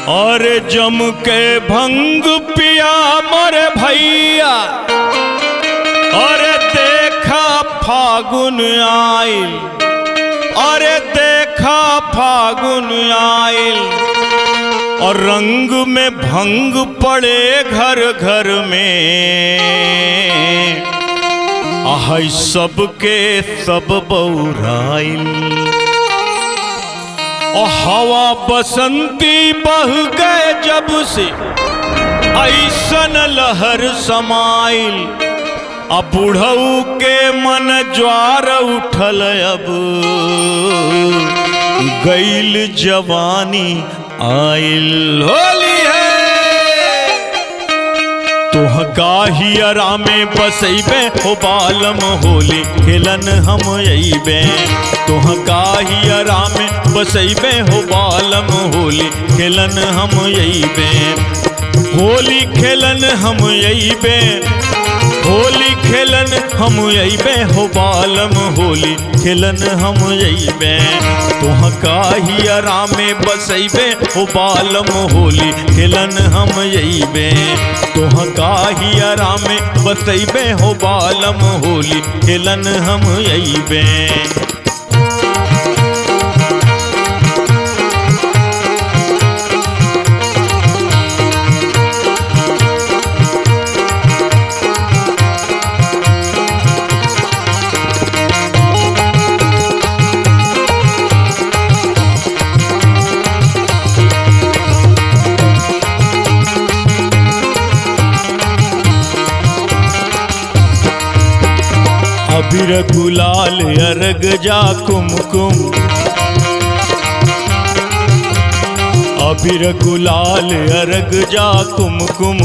और जम के भंग पिया मोर भैया और देखा फागुन आइल अरे देखा फागुन आइल और रंग में भंग पड़े घर घर में आह सबके सब बौराइल और हवा बसंती बह गए जब से ऐसन लहर समाइल अब बुढ़ऊ के मन ज्वार उठल अब गैल जवानी आइल होली है तुह काही अरामे बसैबे हो बालम होली खेलन हम अइबे तुह काही अरामे बसैबे हो बालम होली खेलन हम अइबे होली खेलन हम अइबे होली खेलन हम अइबे हो बालम होली खेलन हम अइबे तुह काही अरामे बसैबे हो बालम होली खेलन हम अइबे तुह काही अरामे बसैबे हो बालम होली खेलन हम अइबे अबीर गुलाल अर्ग जा कुमकुम अबीर गुलाल अर्ग जा कुमकुम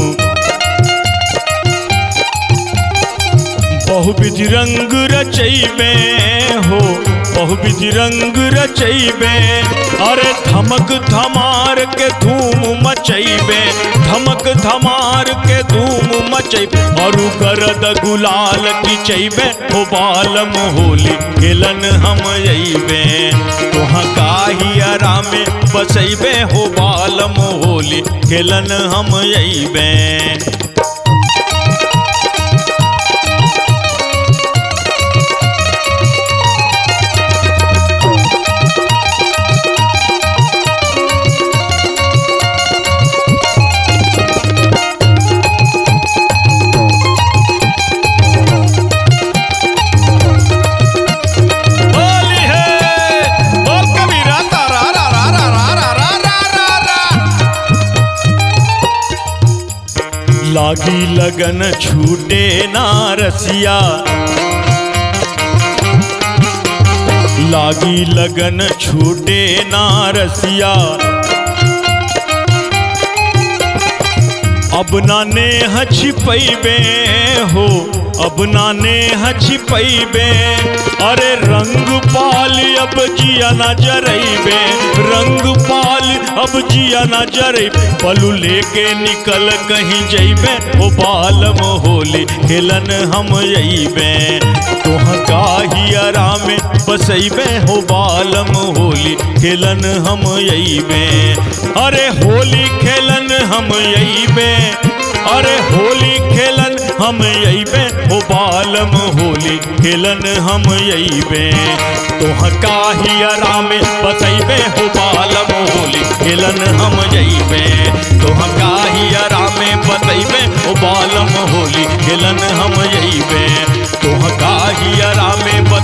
बहुविध रंग रचैबे हो बहुविध रंग रचैबे अरे धमक धमार के धूम मचैबे धमक धमार के धूम मचैबे और गरद गुलाल की चैबे हो बालम होली खेलन हम अइबे तुहाँ काही आरामे बसैबे हो बालम होली खेलन हम अइबे होली है बोल कबीरा तारा रा रा रा रा रा रा रा रा रा लागी लगन छूटे ना रसिया लागी लगन छूटे ना रसिया अब नाने छिपैबे हो अब नाने छिपैबे अरे रंग पाल अब जिया न जरैबे रंग पाल अब जिया न जरे पलू लेके निकल कहीं जैबे ओ बालम होली खेलन हम अइबे तोह काही आरामे बसैबे हो बालम होली खेलन हम अइबे अरे होली खेलन हम अइबे अरे होली खेलन हम अइबे हो बालम होली खेलन हम अइबे तोह काही आरामे बसैबे हो बालम होली खेलन हम जइबे तोह काही आरामे बसैबे हो बालम होली खेलन हम जइबे तोह काही आरामे